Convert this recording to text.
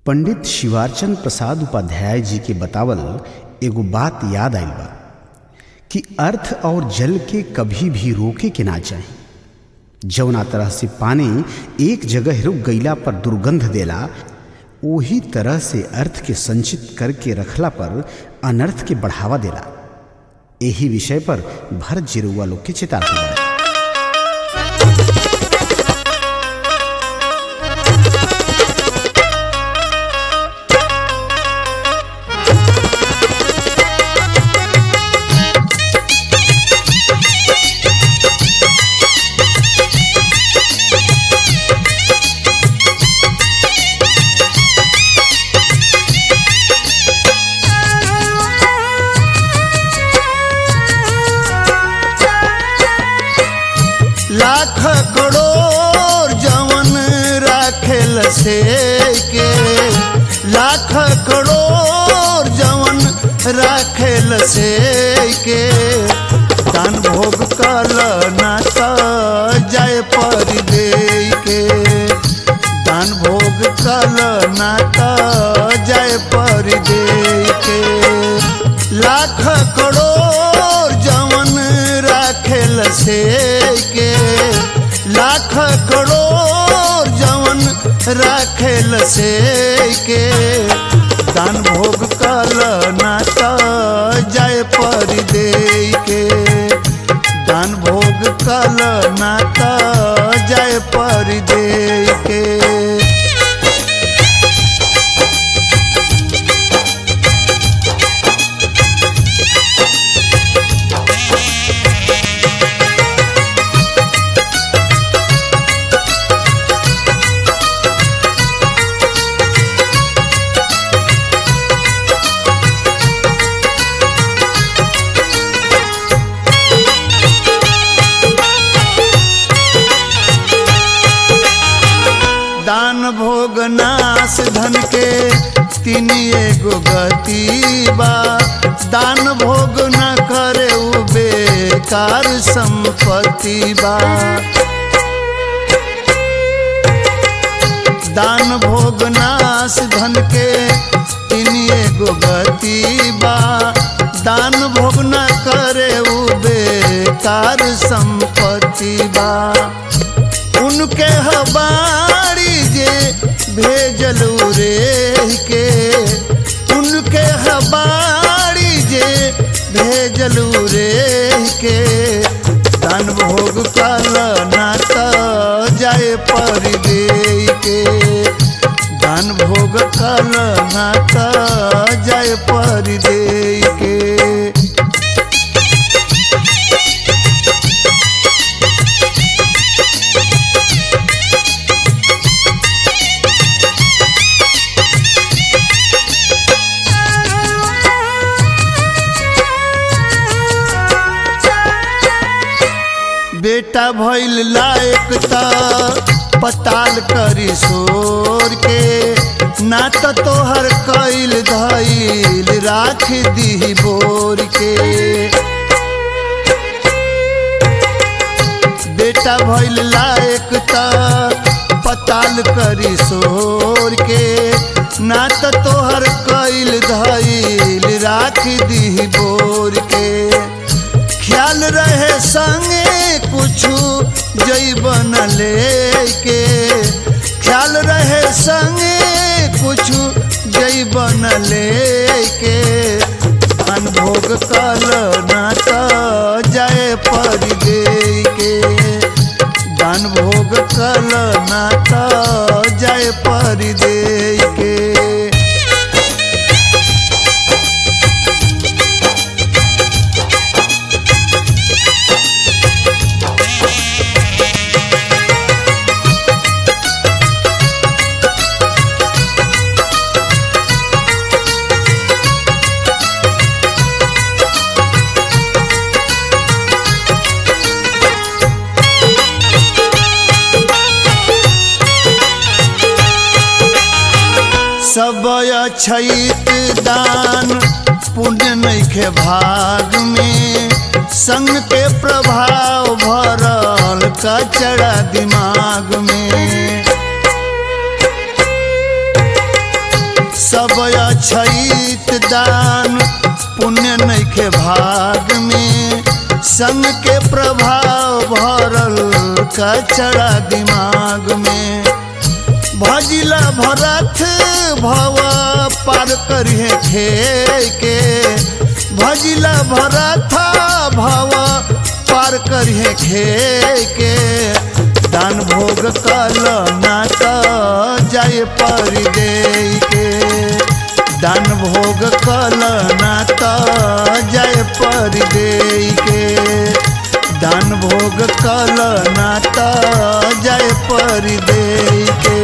पंडित शिवारचंद प्रसाद उपाध्याय जी के बतावल एगो बात याद आइल बा कि अर्थ और जल के कभी भी रोके के ना चाही जौना तरह से पानी एक जगह रुक गईला पर दुर्गंध देला ओही तरह से अर्थ के संचित करके रखला पर अनर्थ के बढ़ावा देला यही विषय पर भरत जिरुआ लोग के चेतावनी बा लाख करोड़ जवन राखेल से के लाख करोड़ जवन राखेल से के दान भोग कल नाता जाय पर दे के दान भोग कल नाता जाय पर दे के लाख करोड़ जवन राखेल से के लाख करोड़ जवन राखेल से के दान भोग कल नाता जाय पर दे के दान भोग कल नाता जाय पर दे के दान भोग नाश धन के तीन एगो गति बा दान भोग न करे उ बेकार संपत्ति बा दान भोग नाश धन के तीन एगो गति बा दान भोग न करे उ बेकार संपत्ति बा उनके हबारी जे भेजलू रे के उनके हबारी जे भेजलू रे के दान भोग कल नाता जाए पर दे के दान भोग कल नाता जाए पर दे के बेटा भइल लायक त पताल करी सोर के ना त तोहर कैल धैल राख दी बोर के बेटा भइल लायक त पताल करी सोर के ना त तोहर कैल धैल राख दी बोर के ख्याल रहे संगे कुछु जैबन लेके ख्याल रहे संगे कुछु जैबन लेके अनभोग कल नाता जाए पर दे के दान भोग कल नाता जाए पर दे के सब अछैत दान पुण्य नैखे भाग में संग के प्रभाव भरल कचड़ा दिमाग में सब अछैत दान पुण्य नैखे भाग में संग के प्रभाव भरल कचड़ा दिमाग में भजिला भरत भव पार करिए खे के भजिला भरत भव पार करिए खे के दान भोग कल ना त जाए परि दे के दान भोग कल ना त जाए परि दे के दान भोग कल ना त जाए परि दे के